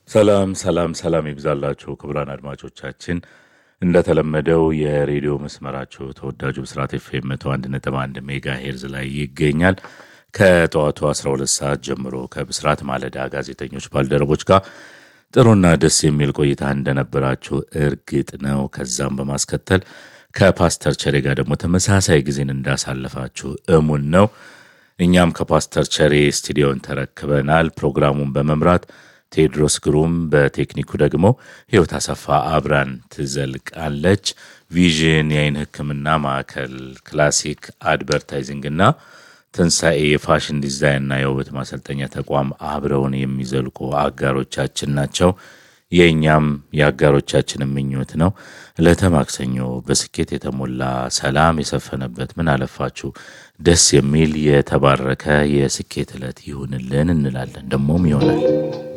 ሰላም ሰላም ሰላም ይብዛላችሁ ክቡራን አድማጮቻችን፣ እንደተለመደው የሬዲዮ መስመራችሁ ተወዳጁ ብስራት ኤፍኤም መቶ አንድ ነጥብ አንድ ሜጋ ሄርዝ ላይ ይገኛል። ከጠዋቱ 12 ሰዓት ጀምሮ ከብስራት ማለዳ ጋዜጠኞች ባልደረቦች ጋር ጥሩና ደስ የሚል ቆይታ እንደነበራችሁ እርግጥ ነው። ከዛም በማስከተል ከፓስተር ቸሬ ጋር ደግሞ ተመሳሳይ ጊዜን እንዳሳለፋችሁ እሙን ነው። እኛም ከፓስተር ቸሬ ስቱዲዮን ተረክበናል። ፕሮግራሙን በመምራት ቴዎድሮስ ግሩም፣ በቴክኒኩ ደግሞ ህይወት አሰፋ አብራን ትዘልቃለች። ቪዥን የአይን ሕክምና ማዕከል፣ ክላሲክ አድቨርታይዚንግ እና ትንሣኤ የፋሽን ዲዛይንና የውበት ማሰልጠኛ ተቋም አብረውን የሚዘልቁ አጋሮቻችን ናቸው። የእኛም የአጋሮቻችን ምኞት ነው። ዕለተ ማክሰኞ በስኬት የተሞላ ሰላም የሰፈነበት ምን አለፋችሁ ደስ የሚል የተባረከ የስኬት ዕለት ይሁንልን እንላለን። ደግሞም ይሆናል።